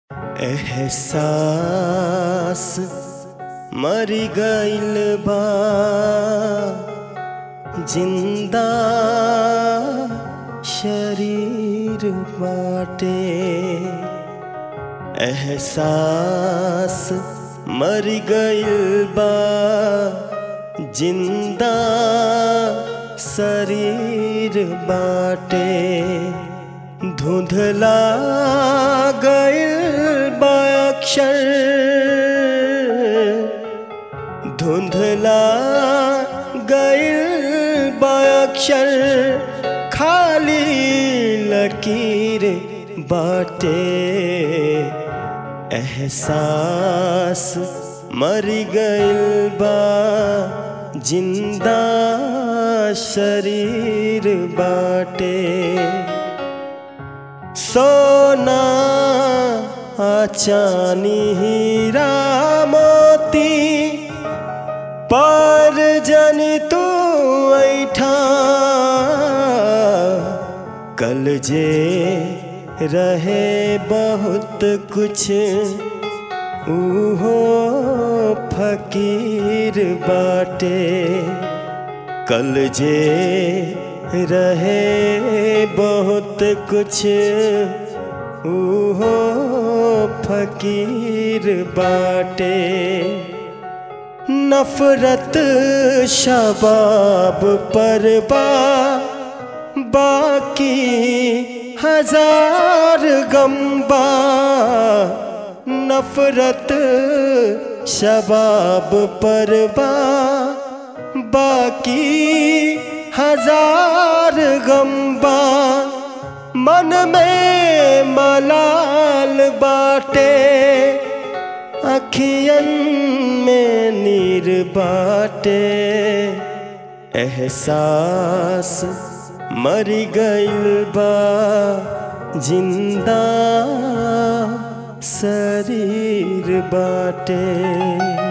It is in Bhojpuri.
एहसास मर गइल बा जिंदा शरीर बाटे एहसास मर गइल बा जिंदा शरीर बाटे धुंधला गइल बा अक्षर धुंधला गइल बा अक्षर खाली लकीर बाटे एहसास मर गइल बा जिंदा शरीर बाटे सोना चानी हीरा मोती पर जन तू ऐठा कल जे रहे बहुत कुछ उहो फकीर बाटे कल जे रहे बहुत कुछ उहो फकीर बाटे नफरत शबाब पर बा बाकी हजार गम्बा नफरत शबाब पर बा बाकी हजार गम्बा मन में मलाल बाटे अखियन में नीर बाटे एहसास मर गइल बा जिंदा शरीर बाटे